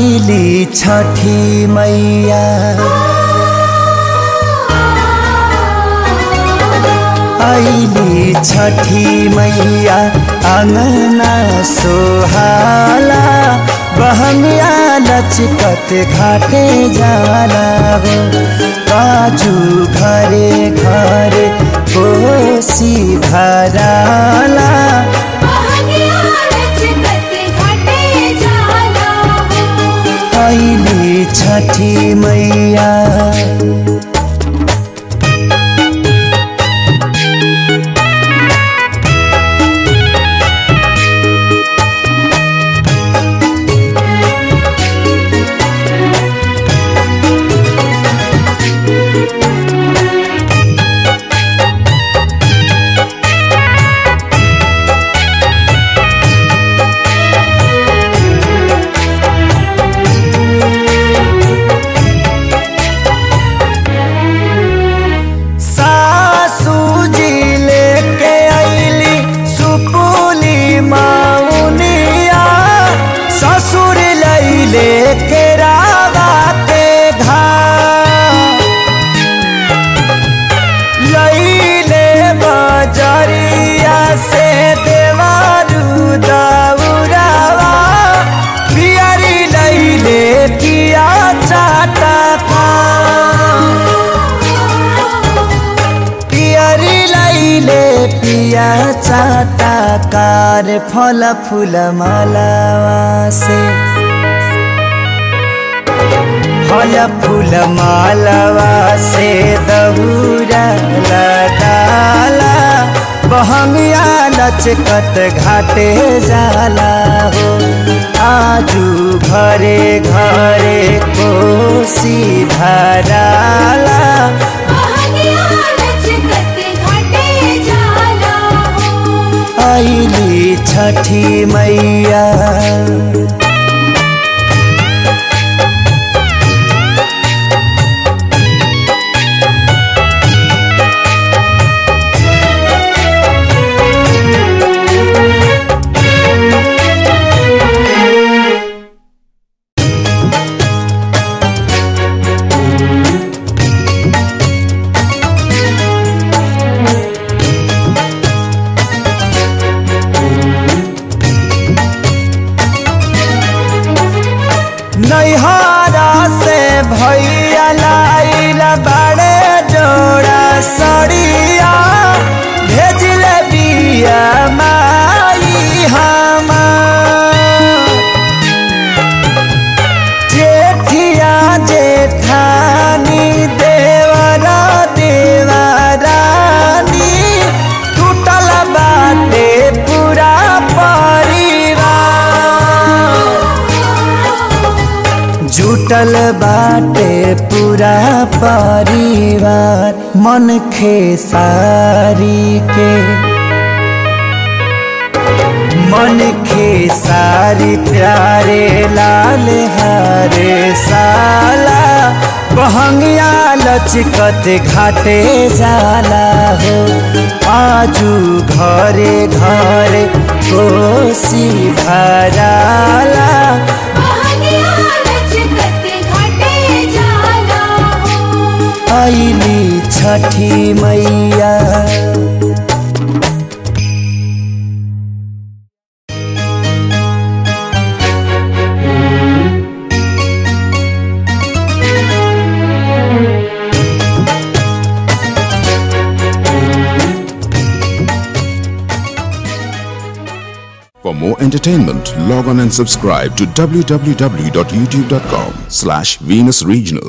आइली छठी मैया आइली छठी मैया अङ्गना सोहाला बहमिया लचकत घाटे जाला हो काजू घरे घरे कोसी भराला आइली छठी मैया सासू जी लेके आइली सुपुली माउनिया ससुर लैले के रावा के घाट लैले बजरिया से देवारू दौरावा पियरी लैले पिया चाटा पियरी लैले पिया चाटा कार फल फूल मालावा से फल फूल मालावा से दहुरा लगाला बहंगिया लचकत घाटे जाला हो आजू घरे घरे कोसी भराला आइली छठी मैया नैहरा से भैया लाइल बड़े जोड़ा सड़िया भेजल बिया माई हमार जेठिया जेठानी देवरा देवरानी टूटल बाटे पूरा परिवार जुटल बाटे पूरा परिवार मन खेसारी के मन खेसारी प्यारे लाल हरे साला बहंगिया लचकत घाटे जाला हो आजू घरे घरे कोसी भराला आइली छठी मैया For more entertainment, log on and subscribe to www.youtube.com slash Venus Regional.